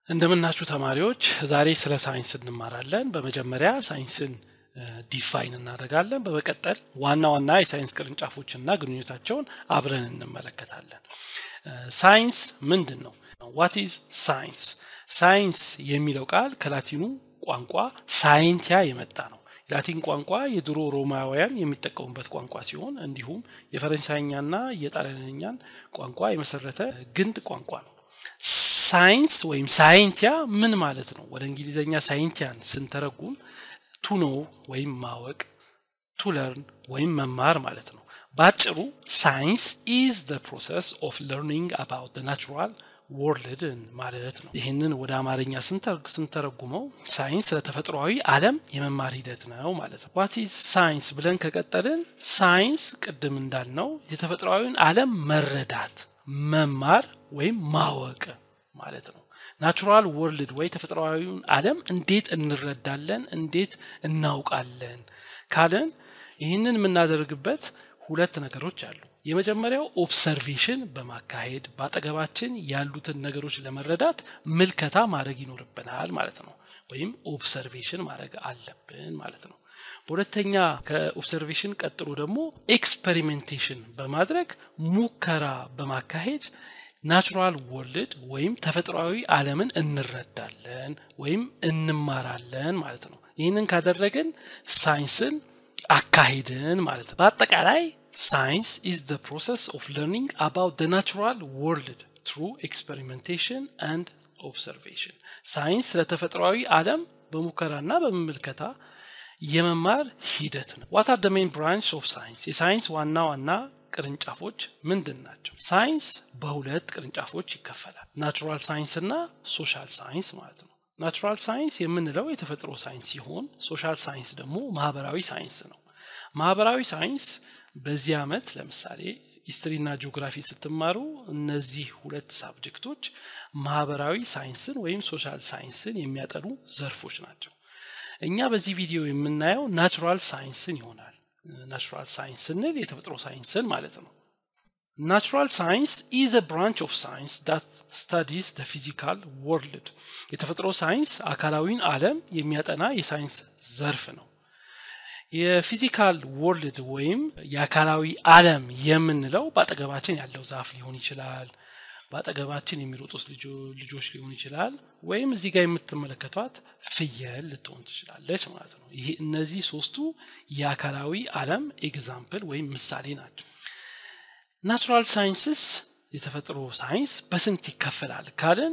እንደምናችሁ ተማሪዎች ዛሬ ስለ ሳይንስ እንማራለን። በመጀመሪያ ሳይንስን ዲፋይን እናደርጋለን። በመቀጠል ዋና ዋና የሳይንስ ቅርንጫፎችና ግንኙነታቸውን አብረን እንመለከታለን። ሳይንስ ምንድን ነው? ዋት ኢዝ ሳይንስ? ሳይንስ የሚለው ቃል ከላቲኑ ቋንቋ ሳይንቲያ የመጣ ነው። የላቲን ቋንቋ የድሮ ሮማውያን የሚጠቀሙበት ቋንቋ ሲሆን እንዲሁም የፈረንሳይኛና የጣሊያንኛን ቋንቋ የመሰረተ ግንድ ቋንቋ ነው። ሳይንስ ወይም ሳይንቲያ ምን ማለት ነው? ወደ እንግሊዝኛ ሳይንቲያን ስንተረጉም ቱ ኖ ወይም ማወቅ፣ ቱ ለርን ወይም መማር ማለት ነው። በአጭሩ ሳይንስ ኢዝ ዘ ፕሮሰስ ኦፍ ለርኒንግ አባውት ናቹራል ወርልድ ማለት ነው። ይህንን ወደ አማርኛ ስንተረጉመው ሳይንስ ለተፈጥሯዊ ዓለም የመማር ሂደት ነው ማለት ነው። ዋት ኢዝ ሳይንስ ብለን ከቀጠልን ሳይንስ ቅድም እንዳልነው የተፈጥሯዊን ዓለም መረዳት መማር ወይም ማወቅ ማለት ነው። ናቹራል ወርልድ ወይ ተፈጥሯዊውን ዓለም እንዴት እንረዳለን፣ እንዴት እናውቃለን ካለን ይህንን የምናደርግበት ሁለት ነገሮች አሉ። የመጀመሪያው ኦብሰርቬሽን በማካሄድ በአጠገባችን ያሉትን ነገሮች ለመረዳት ምልከታ ማድረግ ይኖርብናል ማለት ነው። ወይም ኦብሰርቬሽን ማድረግ አለብን ማለት ነው። በሁለተኛ ከኦብሰርቬሽን ቀጥሎ ደግሞ ኤክስፐሪሜንቴሽን በማድረግ ሙከራ በማካሄድ ናቹራል ወርልድ ወይም ተፈጥሯዊ ዓለምን እንረዳለን ወይም እንማራለን ማለት ነው። ይህንን ካደረግን ሳይንስን አካሄድን ማለት ነው። በአጠቃላይ ሳይንስ ኢዝ ዘ ፕሮሰስ ኦፍ ለርኒንግ አባውት ዘ ናቹራል ወርልድ ትሩ ኤክስፐሪሜንቴሽን አንድ ኦብሰርቬሽን። ሳይንስ ለተፈጥሯዊ ዓለም በሙከራና በመመልከታ የመማር ሂደት ነው። ዋት አር ደ ሜን ብራንች ኦፍ ሳይንስ? የሳይንስ ዋና ዋና ቅርንጫፎች ምንድን ናቸው? ሳይንስ በሁለት ቅርንጫፎች ይከፈላል። ናቹራል ሳይንስ እና ሶሻል ሳይንስ ማለት ነው። ናቹራል ሳይንስ የምንለው የተፈጥሮ ሳይንስ ሲሆን ሶሻል ሳይንስ ደግሞ ማህበራዊ ሳይንስ ነው። ማህበራዊ ሳይንስ በዚህ ዓመት ለምሳሌ ሂስትሪና ጂኦግራፊ ስትማሩ እነዚህ ሁለት ሳብጀክቶች ማህበራዊ ሳይንስን ወይም ሶሻል ሳይንስን የሚያጠኑ ዘርፎች ናቸው። እኛ በዚህ ቪዲዮ የምናየው ናቹራል ሳይንስን ይሆናል። ናቹራል ሳይንስ ስንል የተፈጥሮ ሳይንስን ማለት ነው። ናቹራል ሳይንስ ኢዝ አ ብራንች ኦፍ ሳይንስ ዳት ስታዲስ ደ ፊዚካል ወርልድ። የተፈጥሮ ሳይንስ አካላዊን ዓለም የሚያጠና የሳይንስ ዘርፍ ነው። የፊዚካል ወርልድ ወይም የአካላዊ ዓለም የምንለው በአጠገባችን ያለው ዛፍ ሊሆን ይችላል፣ በአጠገባችን የሚሮጡት ልጆች ሊሆን ይችላል፣ ወይም እዚህ ጋር የምትመለከቷት ፍየል ልትሆን ትችላለች ማለት ነው። ይሄ እነዚህ ሶስቱ የአካላዊ ዓለም ኤግዛምፕል ወይም ምሳሌ ናቸው። ናቹራል ሳይንስስ የተፈጥሮ ሳይንስ በስንት ይከፈላል ካልን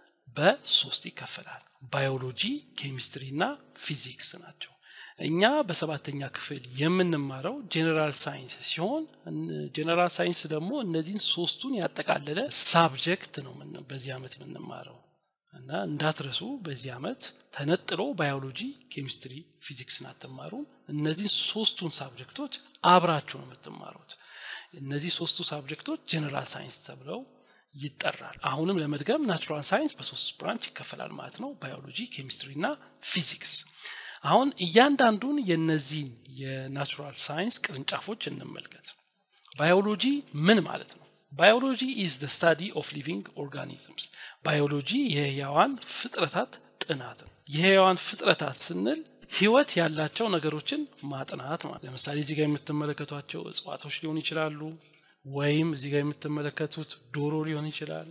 በሶስት ይከፈላል። ባዮሎጂ፣ ኬሚስትሪ እና ፊዚክስ ናቸው። እኛ በሰባተኛ ክፍል የምንማረው ጄኔራል ሳይንስ ሲሆን ጄኔራል ሳይንስ ደግሞ እነዚህን ሶስቱን ያጠቃለለ ሳብጀክት ነው በዚህ ዓመት የምንማረው እና እንዳትረሱ በዚህ ዓመት ተነጥሎ ባዮሎጂ፣ ኬሚስትሪ፣ ፊዚክስን አትማሩም። እነዚህን ሶስቱን ሳብጀክቶች አብራችሁ ነው የምትማሩት። እነዚህ ሶስቱ ሳብጀክቶች ጄኔራል ሳይንስ ተብለው ይጠራል። አሁንም ለመድገም ናቹራል ሳይንስ በሶስት ብራንች ይከፈላል ማለት ነው፣ ባዮሎጂ፣ ኬሚስትሪ እና ፊዚክስ። አሁን እያንዳንዱን የነዚህን የናቹራል ሳይንስ ቅርንጫፎች እንመልከት። ባዮሎጂ ምን ማለት ነው? ባዮሎጂ ኢዝ ደ ስታዲ ኦፍ ሊቪንግ ኦርጋኒዝምስ። ባዮሎጂ የህያዋን ፍጥረታት ጥናት ነው። የህያዋን ፍጥረታት ስንል ህይወት ያላቸው ነገሮችን ማጥናት ማለት። ለምሳሌ እዚህ ጋር የምትመለከቷቸው እጽዋቶች ሊሆኑ ይችላሉ፣ ወይም እዚህ ጋር የምትመለከቱት ዶሮ ሊሆን ይችላል።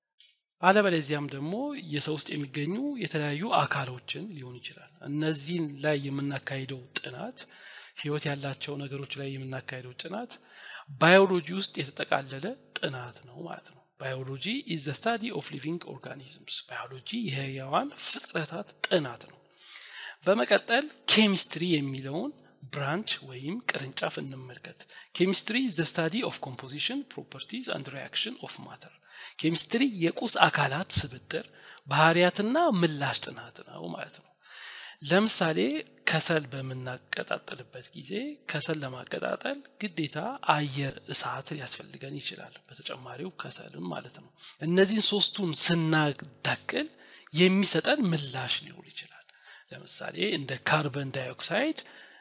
አለበለዚያም ደግሞ የሰው ውስጥ የሚገኙ የተለያዩ አካሎችን ሊሆን ይችላል። እነዚህን ላይ የምናካሂደው ጥናት ህይወት ያላቸው ነገሮች ላይ የምናካሂደው ጥናት ባዮሎጂ ውስጥ የተጠቃለለ ጥናት ነው ማለት ነው። ባዮሎጂ ኢዝ ዘ ስታዲ ኦፍ ሊቪንግ ኦርጋኒዝምስ። ባዮሎጂ የህያዋን ፍጥረታት ጥናት ነው። በመቀጠል ኬሚስትሪ የሚለውን ብራንች ወይም ቅርንጫፍ እንመልከት። ኬሚስትሪ ኢዝ ዘ ስታዲ ኦፍ ኮምፖዚሽን ፕሮፐርቲዝ አንድ ሪያክሽን ኦፍ ማተር ኬሚስትሪ የቁስ አካላት ስብጥር ባህሪያትና ምላሽ ጥናት ነው ማለት ነው። ለምሳሌ ከሰል በምናቀጣጥልበት ጊዜ ከሰል ለማቀጣጠል ግዴታ አየር፣ እሳት ሊያስፈልገን ይችላል። በተጨማሪው ከሰልም ማለት ነው። እነዚህን ሶስቱን ስናዳቅል የሚሰጠን ምላሽ ሊኖር ይችላል። ለምሳሌ እንደ ካርበን ዳይኦክሳይድ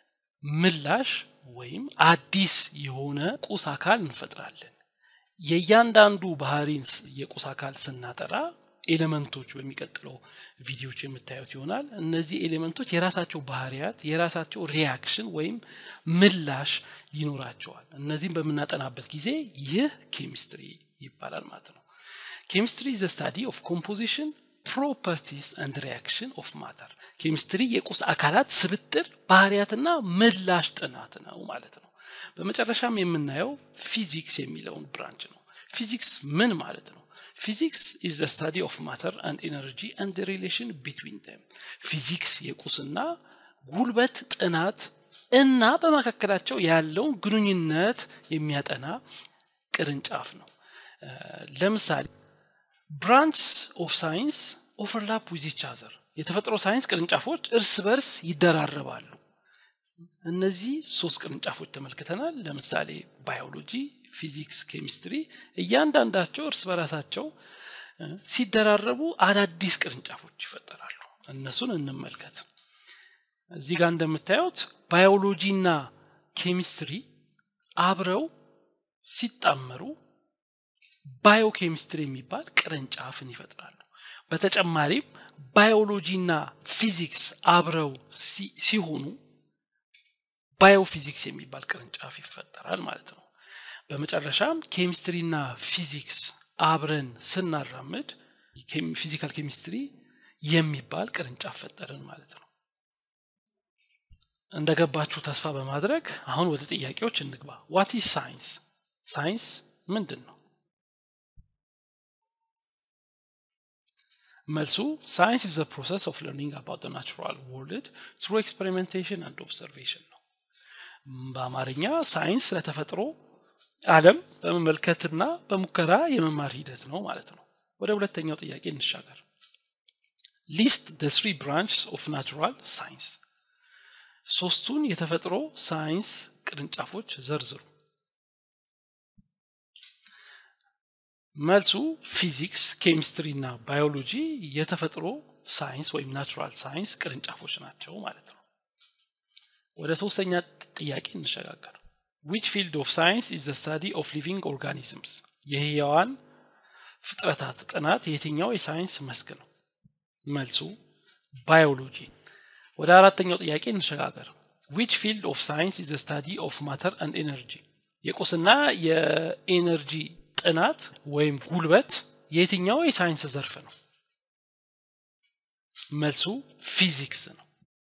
ምላሽ ወይም አዲስ የሆነ ቁስ አካል እንፈጥራለን። የእያንዳንዱ ባህሪን የቁስ አካል ስናጠራ ኤሌመንቶች በሚቀጥለው ቪዲዮዎች የምታዩት ይሆናል እነዚህ ኤሌመንቶች የራሳቸው ባህሪያት የራሳቸው ሪያክሽን ወይም ምላሽ ይኖራቸዋል እነዚህም በምናጠናበት ጊዜ ይህ ኬሚስትሪ ይባላል ማለት ነው ኬሚስትሪ ዘ ስታዲ ኦፍ ኮምፖዚሽን ፕሮፐርቲስ አንድ ሪያክሽን ኦፍ ማተር ኬሚስትሪ የቁስ አካላት ስብጥር ባህሪያትና ምላሽ ጥናት ነው ማለት ነው በመጨረሻም የምናየው ፊዚክስ የሚለውን ብራንች ነው ፊዚክስ ምን ማለት ነው ፊዚክስ ኢዝ ዘ ስታዲ ኦፍ ማተር አንድ ኤነርጂ አንድ ሪሌሽን ቢትዊን ደም ፊዚክስ የቁስና ጉልበት ጥናት እና በመካከላቸው ያለውን ግንኙነት የሚያጠና ቅርንጫፍ ነው ለምሳሌ ብራንችስ ኦፍ ሳይንስ ኦቨርላፕ ዊዝ ኢች አዘር የተፈጥሮ ሳይንስ ቅርንጫፎች እርስ በርስ ይደራረባሉ እነዚህ ሶስት ቅርንጫፎች ተመልክተናል ለምሳሌ ባዮሎጂ ፊዚክስ ኬሚስትሪ እያንዳንዳቸው እርስ በራሳቸው ሲደራረቡ አዳዲስ ቅርንጫፎች ይፈጠራሉ እነሱን እንመልከት እዚህ ጋር እንደምታዩት ባዮሎጂ እና ኬሚስትሪ አብረው ሲጣመሩ ባዮኬሚስትሪ የሚባል ቅርንጫፍን ይፈጥራሉ በተጨማሪም ባዮሎጂና ፊዚክስ አብረው ሲሆኑ ባዮፊዚክስ የሚባል ቅርንጫፍ ይፈጠራል ማለት ነው በመጨረሻም ኬሚስትሪና ፊዚክስ አብረን ስናራምድ ፊዚካል ኬሚስትሪ የሚባል ቅርንጫፍ ፈጠርን ማለት ነው እንደገባችሁ ተስፋ በማድረግ አሁን ወደ ጥያቄዎች እንግባ ዋት ኢዝ ሳይንስ ሳይንስ ምንድን ነው መልሱ ሳይንስ ኢዝ ፕሮሰስ ኦፍ ለርኒንግ አባውት ናቹራል ወርልድ ትሩ ኤክስፔሪሜንቴሽን አንድ ኦብዘርቬሽን ነው በአማርኛ ሳይንስ ስለተፈጥሮ አለም በመመልከትና በሙከራ የመማር ሂደት ነው ማለት ነው ወደ ሁለተኛው ጥያቄ እንሻገር ሊስት ደ ስሪ ብራንችስ ኦፍ ናቹራል ሳይንስ ሶስቱን የተፈጥሮ ሳይንስ ቅርንጫፎች ዘርዝሩ መልሱ ፊዚክስ ኬሚስትሪ እና ባዮሎጂ የተፈጥሮ ሳይንስ ወይም ናቹራል ሳይንስ ቅርንጫፎች ናቸው ማለት ነው ወደ ሶስተኛ ጥያቄ እንሸጋገር ዊች ፊልድ ኦፍ ሳይንስ ኢዝ ዘ ስታዲ ኦፍ ሊቪንግ ኦርጋኒዝምስ የህያዋን ፍጥረታት ጥናት የትኛው የሳይንስ መስክ ነው መልሱ ባዮሎጂ ወደ አራተኛው ጥያቄ እንሸጋገር ዊች ፊልድ ኦፍ ሳይንስ ኢዝ ስታዲ ኦፍ ማተር አንድ ኤነርጂ የቁስና የኤነርጂ ጥናት ወይም ጉልበት የትኛው የሳይንስ ዘርፍ ነው መልሱ ፊዚክስ ነው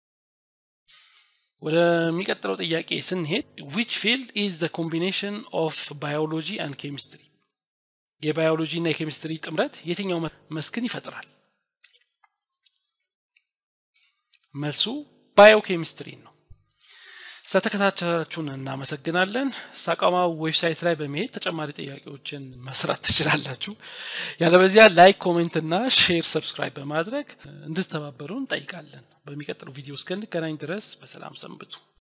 ወደሚቀጥለው ጥያቄ ስንሄድ ዊች ፊልድ ኢዝ ዘ ኮምቢኔሽን ኦፍ ባዮሎጂ አንድ ኬሚስትሪ የባዮሎጂ እና የኬሚስትሪ ጥምረት የትኛው መስክን ይፈጥራል መልሱ ባዮኬሚስትሪ ነው ስለተከታተላችሁን እናመሰግናለን ሳቃማ ዌብሳይት ላይ በመሄድ ተጨማሪ ጥያቄዎችን መስራት ትችላላችሁ ያለበዚያ ላይክ ኮሜንት እና ሼር ሰብስክራይብ በማድረግ እንድትተባበሩ እንጠይቃለን በሚቀጥለው ቪዲዮ እስከንገናኝ ድረስ በሰላም ሰንብቱ